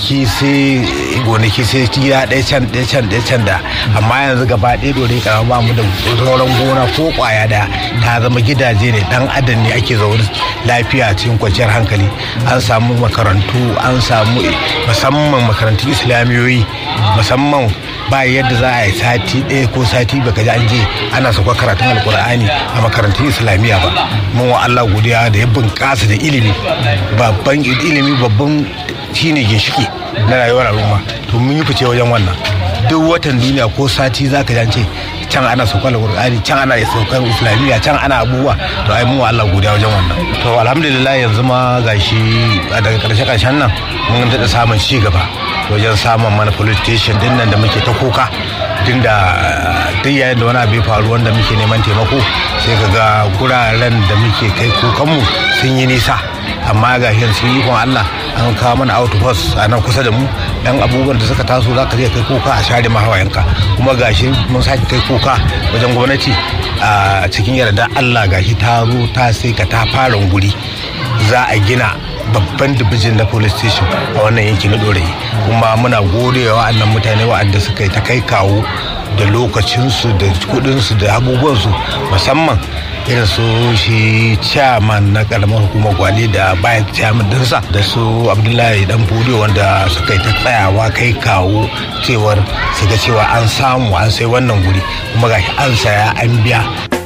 gonaki sai gonaki sai gida ɗaya can ɗaya can ɗaya can da amma yanzu gaba ɗaya dore karama ba mu da sauran gona ko kwaya da ta zama gidaje ne dan adam ne ake zaune lafiya cikin kwanciyar hankali an samu makarantu an samu musamman makarantun islamiyoyi musamman ba yadda za a yi sati ɗaya ko sati baka ji an je ana sauka karatun alkur'ani a makarantun islamiyya ba mun wa Allah godiya da ya bunƙasa da ilimi babban ilimi babban shine ginshiki na rayuwar al'umma to mun yi fice wajen wannan duk watan duniya ko sati za ka jance can ana saukar alkur'ani can ana saukar islamiyya can ana abubuwa to ai mun wa Allah godiya wajen wannan to alhamdulillah yanzu ma gashi daga karshe karshen nan mun daɗa samun ci gaba wajen samun mana police station din nan da muke ta kuka tun da duk yayin da wani abu ya faru wanda muke neman taimako sai ka ga guraren da muke kai kukanmu sun yi nisa amma ga shi sun yi Allah an kawo mana outpost a nan kusa da mu dan abubuwan da suka taso za ka je kai kuka a share mahawayenka kuma gashi mun sake kai kuka wajen gwamnati a cikin yarda Allah gashi ta zo ta sai ka ta fara guri za a gina babban dibijin na police station a wannan yanki na dorayi kuma muna gode wa wa'annan mutane wa'anda suka yi ta kai kawo da lokacinsu da kudinsu da abubuwansu musamman irin su shi chairman na karamar hukumar gwale da bayan chairman dinsa da su abdullahi dan fudu wanda suka yi ta tsayawa kai kawo cewar su ga cewa an samu an sai wannan guri kuma gashi an saya an biya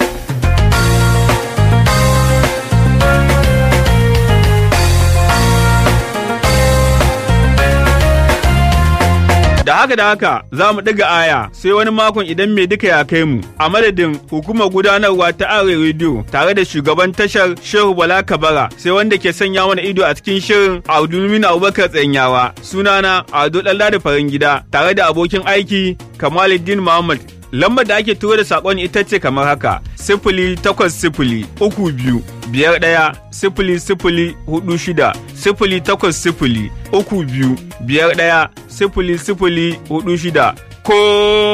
Da haka da haka za mu ɗiga aya sai wani makon idan mai duka ya kai mu a madadin hukumar gudanarwa ta Are Radio tare da shugaban tashar Shehu Bala Kabara sai wanda ke sanya mana ido a cikin shirin Abdulmin Abubakar Tsanyawa sunana Ado Dalla da farin gida tare da abokin aiki Kamaluddin Muhammad lambar da ake turo da saƙon ita ce kamar haka sifili takwas sifili uku biyu biyar ɗaya sifili sifili hudu shida sifili takwas sifili uku biyu biyar ɗaya sifili sifili hudu shida ko